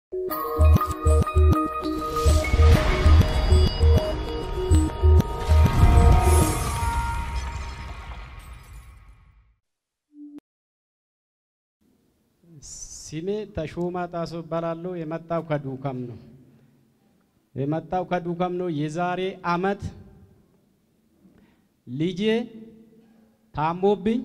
ስሜ ተሾማ ጣሶ እባላለሁ። የመጣው ከዱከም ነው። የመጣው ከዱከም ነው። የዛሬ አመት ልጄ ታሞብኝ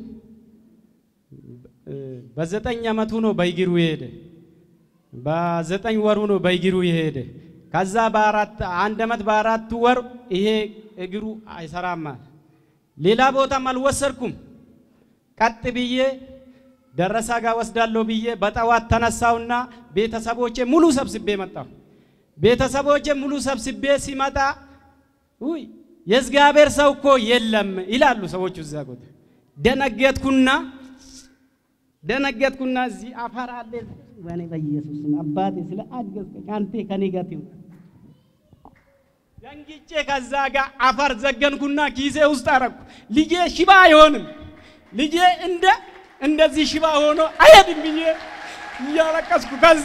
በዘጠኝ አመቱ ነው በእግሩ የሄደ። በዘጠኝ ወሩ ነው በእግሩ የሄደ። ከዛ በአራት አንድ አመት በአራት ወር ይሄ እግሩ አይሰራም። ሌላ ቦታም አልወሰድኩም። ቀጥ ብዬ ደረሳ ጋር ወስዳለሁ ብዬ በጠዋት ተነሳውና ቤተሰቦቼ ሙሉ ሰብስቤ መጣሁ። ቤተሰቦቼ ሙሉ ሰብስቤ ሲመጣ ውይ የእግዚአብሔር ሰው እኮ የለም ይላሉ ሰዎቹ እዛ ቦታ። ደነገጥኩና ደነገጥኩና እዚህ አፈር አለ ወኔ በኢየሱስ አባቴ ስለ አገዝከኝ አንተ ከኔ ጋር ትሁን ደንግጬ ከዛ ጋር አፈር ዘገንኩና ኪሴ ውስጥ አረኩ። ልጄ ሽባ አይሆንም ልጄ እንደ እንደዚህ ሽባ ሆኖ አይሄድም ብዬ እያለቀስኩ ከዛ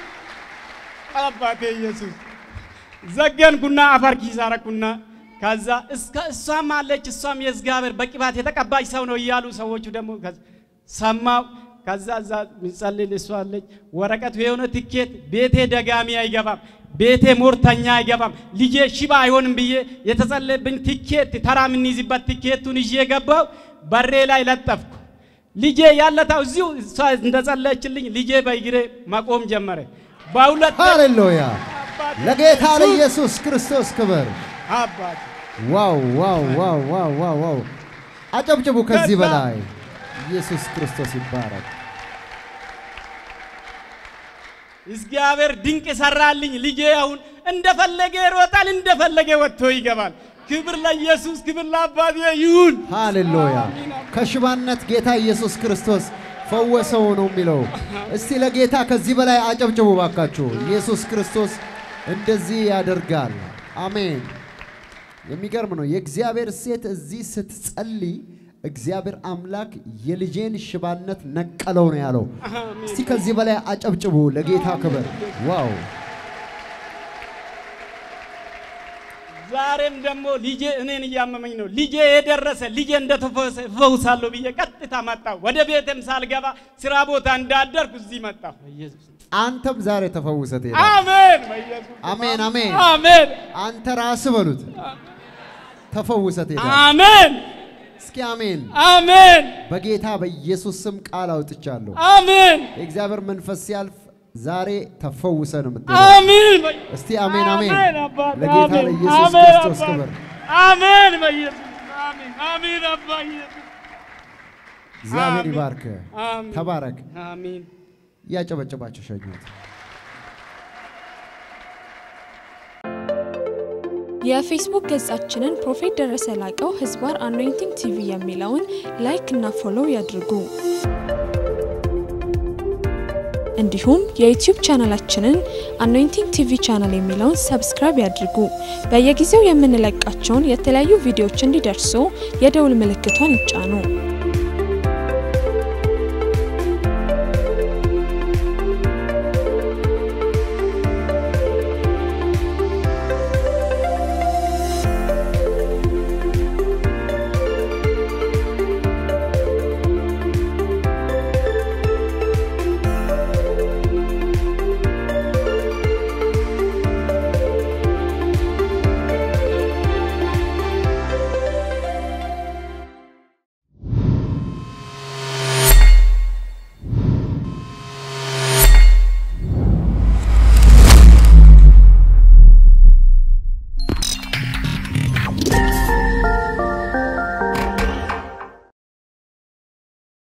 አባቴ ኢየሱስ ዘገንኩና አፈር ኪስ አረኩና ከዛ እስከ እሷም አለች እሷም የእግዚአብሔር በቅባት የተቀባች ሰው ነው እያሉ ሰዎቹ ደግሞ ሰማው። ከዛ እዛ ሚጸልል እሷ አለች ወረቀቱ የሆነ ትኬት ቤቴ ደጋሚ አይገባም፣ ቤቴ ሞርተኛ አይገባም፣ ልጄ ሽባ አይሆንም ብዬ የተጸለየብኝ ትኬት ተራ የምንይዝበት ትኬቱን ይዤ ገባው። በሬ ላይ ለጠፍኩ። ልጄ ያለታው እዚሁ እሷ እንደጸለየችልኝ ልጄ በእግሬ መቆም ጀመረ። በሁለት ሃሌሉያ! ለጌታ ለኢየሱስ ክርስቶስ ክብር። አባት ዋው ዋው ዋው ዋው ዋው ዋው! አጨብጭቡ ከዚህ ከዛ- በላይ ኢየሱስ ክርስቶስ ይባረክ። እግዚአብሔር ድንቅ ሰራልኝ። ልጄ አሁን እንደፈለገ ይሮጣል፣ እንደፈለገ ወጥቶ ይገባል። ክብር ለኢየሱስ፣ ክብር ለአባቴ ይሁን። ሃሌሉያ! ከሽባነት ጌታ ኢየሱስ ክርስቶስ ፈወሰው ነው የሚለው። እስቲ ለጌታ ከዚህ በላይ አጨብጭቡ ባካችሁ። ኢየሱስ ክርስቶስ እንደዚህ ያደርጋል። አሜን። የሚገርም ነው። የእግዚአብሔር ሴት እዚህ ስትጸልይ እግዚአብሔር አምላክ የልጄን ሽባነት ነቀለው ነው ያለው። እስቲ ከዚህ በላይ አጨብጭቡ ለጌታ ክብር። ዋው! ዛሬም ደግሞ ልጄ እኔን እያመመኝ ነው። ልጄ የደረሰ ልጄ እንደተፈውሳለሁ ብዬ ቀጥታ መጣሁ። ወደ ቤትም ሳልገባ ስራ ቦታ እንዳደርኩ እዚህ መጣሁ። በኢየሱስ አንተም ዛሬ ተፈውሰ ትሄዳለህ። አሜን። በኢየሱስ አሜን አሜን። አሜን አንተ ራስህ በሉት ተፈውሰ ትሄዳለህ። አሜን እስኪ አሜን። አሜን በጌታ በኢየሱስ ስም ቃል አውጥቻለሁ። አሜን የእግዚአብሔር መንፈስ ሲያልፍ ዛሬ ተፈውሰ ነው የምትሄደው። አሜን። እስቲ አሜን አሜን። አባት፣ ለጌታ አሜን፣ ለኢየሱስ አሜን ክርስቶስ አባት። ክብር። አሜን በኢየሱስ አሜን አሜን አባ ኢየሱስ እግዚአብሔር አሜን። ይባርክ። አሜን ተባረክ። አሜን እያጨበጨባቸው ሸኙት። የፌስቡክ ገጻችንን ፕሮፌት ደረሰ ላቀው ህዝባር አኖይንቲንግ ቲቪ የሚለውን ላይክ እና ፎሎው ያድርጉ። እንዲሁም የዩቲዩብ ቻናላችንን አኖይንቲንግ ቲቪ ቻናል የሚለውን ሰብስክራይብ ያድርጉ። በየጊዜው የምንለቃቸውን የተለያዩ ቪዲዮዎች እንዲደርሱ የደውል ምልክቷን ይጫኑ።